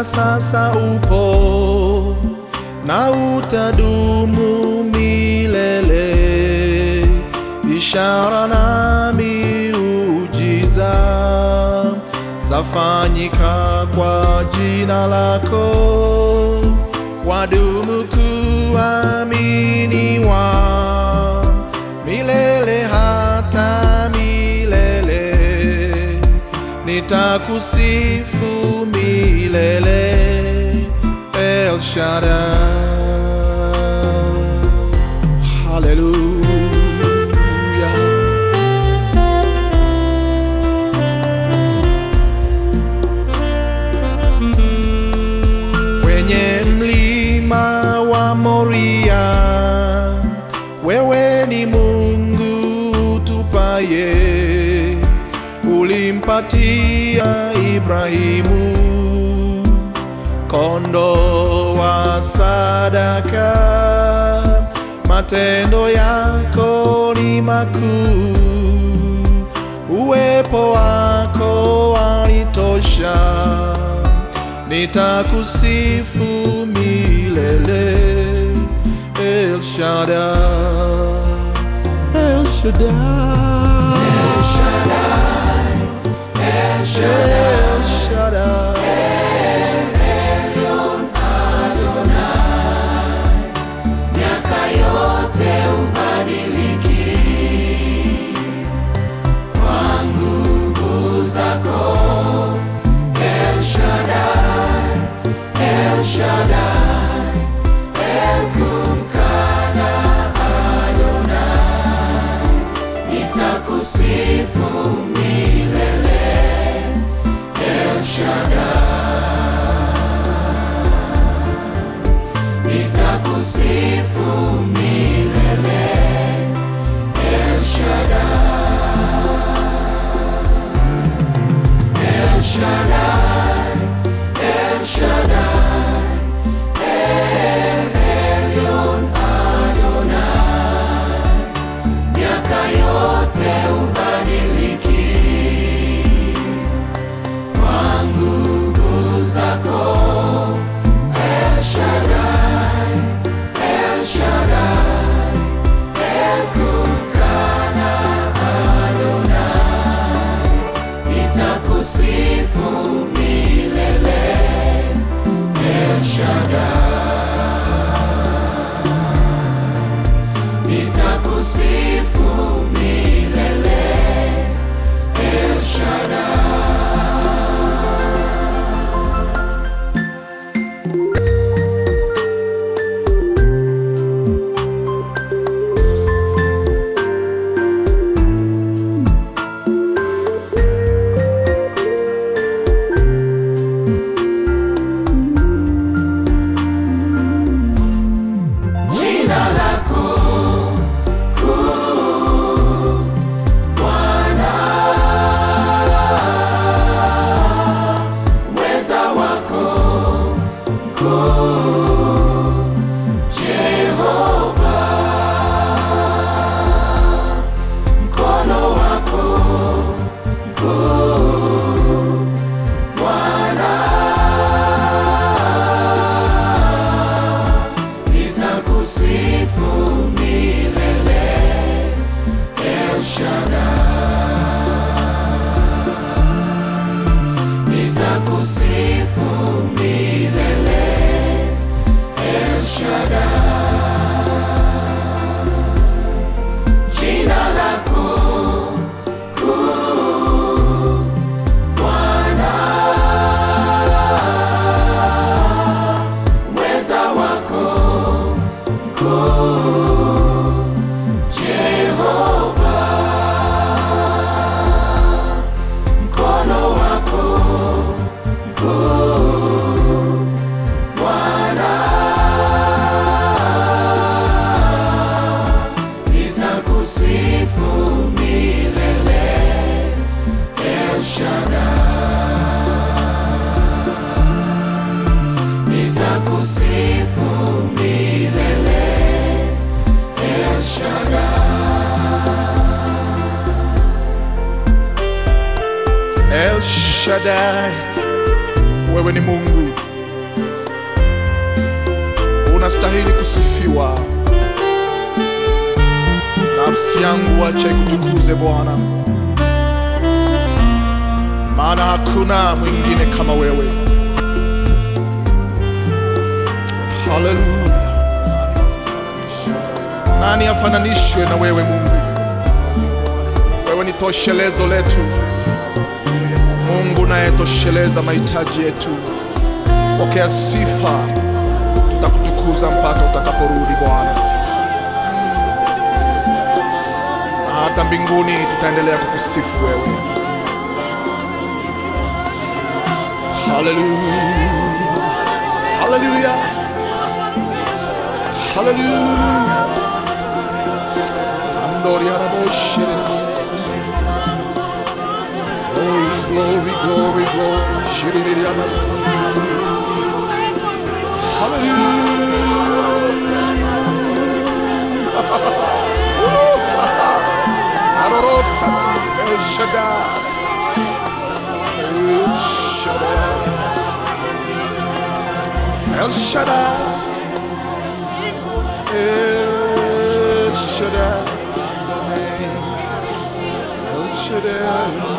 hata sasa upo na utadumu milele. Ishara na miujiza zafanyika kwa jina lako, wadumu kuaminiwa milele hata milele. Nitakusifu milele, El Shaddai. Hallelujah. Kwenye mlima wa Moria, wewe ni Mungu tupaye, ulimpatia Ibrahimu kondo wa sadaka. Matendo yako ni makuu, uwepo wako wanitosha nitakusifu milele El Shaddai El Shaddai El Shaddai El Shaddai miaka yote ubadiliki kwa nguvu zako El Shaddai, El Shaddai, El Kumkana Adonai, nitakusifu milele El Shaddai, nitakusifu milele El Shaddai, El Shaddai, El Shaddai, El Elyon Adonai, miaka yote ubadiliki kwa nguvu zako El Shaddai, El Shaddai, El Kumkana Adonai, nitakusifu milele El Shaddai, nitakusifu milele El Shaddai. Jina lako kuu, Bwana, uweza wako mkuu, Jehova, mkono wako mkuu, Bwana nitakusifu milele El Shaddai, nitakusifu milele El Shaddai, jina lako kuu, Bwana, uweza wako mkuu, Jehova, mkono wako mkuu, Bwana, nitakusifu milele El Shaddai, nitakusifu milele El Shaddai. El Shaddai, wewe ni Mungu unastahili kusifiwa. Nafsi yangu acha ikutukuze Bwana, maana hakuna mwingine kama wewe. Haleluya! Nani afananishwe na wewe Mungu? Wewe ni toshelezo letu, Mungu unayetosheleza mahitaji yetu. Pokea sifa, tutakutukuza mpaka utakaporudi Bwana, na hata mbinguni tutaendelea kukusifu wewe. Haleluya, haleluya, haleluya. Andori araboshire Glory, glory, glory, glory. Shiriri amasi. Hallelujah. Arorosa. El Shaddai. El Shaddai. El Shaddai. El Shaddai. El Shaddai.